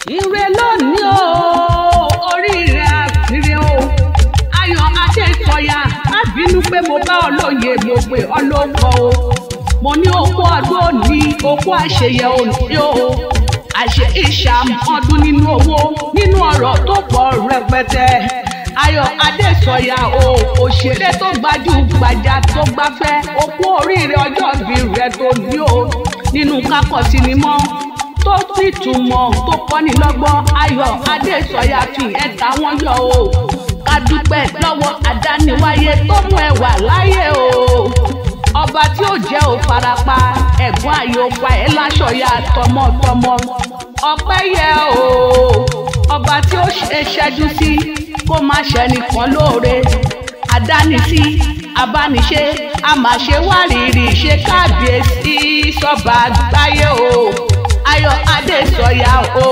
ire lónìí o oríire àfìrè o ayọ̀ adékọ̀yà má bínú pé mo bá ọ lóye mo pè ọ lóko o mo ní okó ọdún òní okó àṣeyẹ òní o àṣe ìṣàmọ́dún nínú owó nínú ọ̀rọ̀ tó pọ̀ rẹpẹtẹ ayọ̀ adésọ̀yà o òṣèré tó gbajúgbajà tó gbafẹ́ okó oríire ọjọ́ ìbí rẹ tó ní o nínú kákọ́ sinimá tó sì túmọ̀ tó kọ́ni lọ́gbọ́n ayọ̀ adésọ̀yà fi ẹ̀ta wọn yọ o ká dúpẹ́ lọ́wọ́ àdániwáyé tó mú ẹ wà láyé o ọba tí ó jẹ́ ò farapa ẹ̀gbọ́n ayò pa ẹ́ láṣọ̀yà tọmọtọmọ ọpẹ́ yẹ o ọba tí ó ṣe ṣẹ́jú sí kó má ṣe nìkan lóore àdánisí abániṣe àmàṣe wárìrì ṣe kábíyèsí sọba àgbáyé o ayọ̀ adésọ̀yà o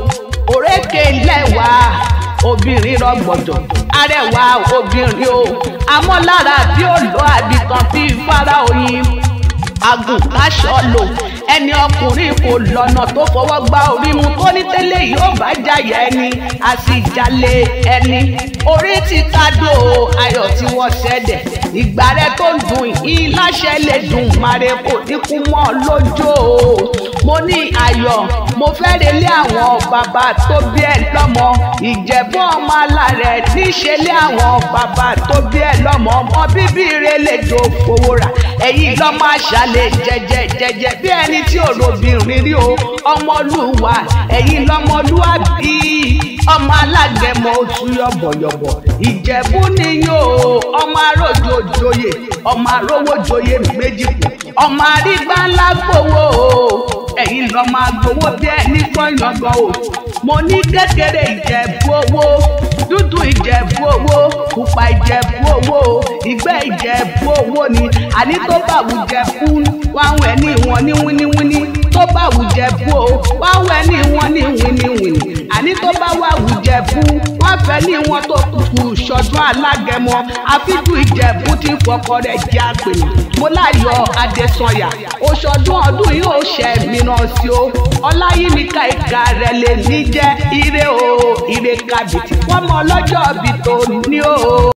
òrékè lẹ́wà obìnrin rọgbọdọ arẹwà obìnrin o amọ́lára bí ó lọ àbìtàn bí fara oyin agùn káṣọ lò ẹni ọkùnrin kò lọ́nà tó fọwọ́ gbá orí mu tó ní tẹ́lẹ̀ yóò bá jàyà ẹni a sì jalè ẹni orí ti kádò ayọ̀ tí wọ́n ṣẹ̀dẹ̀ ìgbà rẹ tó ń dùn yìí láṣẹ lè dùn màrè kò ní kú mọ́ lójó o mo ní ayọ̀ mo fẹ́ relé àwọn bàbá tó bí ẹ lọ́mọ ìjẹ̀bú ọmọ alárẹ̀ níṣẹ́ lé àwọn bàbá tó bí ẹ lọ́mọ ọmọ bíbí rẹ lè jò fowó rà ẹ̀yìn lọ́mọ àṣàlẹ̀ jẹjẹ jẹjẹ bí ẹni tí òròbìnrin rí o ọmọlúwa ẹ̀yìn lọ́mọlúwàbí ọmọ alágẹmọ oṣù yọ̀bọ̀yọ̀bọ̀ ìjẹ̀bú nìyó ọmọ arójò joyè ọmọ arówó joyè méjì kù ọmọ arígbá ńlá gbowó ẹ̀yin lọ máa gbowó bí ẹni gbọ́nyọ̀ngàn o mo ní kékeré ìjẹ̀bú owó dúdú ìjẹ̀bú owó pupa ìjẹ̀bú owó ìgbẹ́ ìjẹ̀bú owó ni àní tó bá wù jẹ̀bú wáwọn ẹni wọn ní wíníwíní tó bá wù jẹ̀bú o wáwọn ẹni wọn ní wíníwíní àní tó bá wà wù jẹ̀bú wọ́n fẹ́ ní wọn tó kù ṣọdún alágẹmọ àfíjú ìjẹ̀bú tí fọkọ rẹ̀ jẹ́ àpèyàn mo láyọ̀ adésanya oṣọdún ọdún yóò ṣẹ mìíràn sí o ọláyímíkà ìka rẹ̀ lè ní jẹ́ ire o ire kàbìtì wọ́n mọ ọlọ́jọ́ bìtò ní o.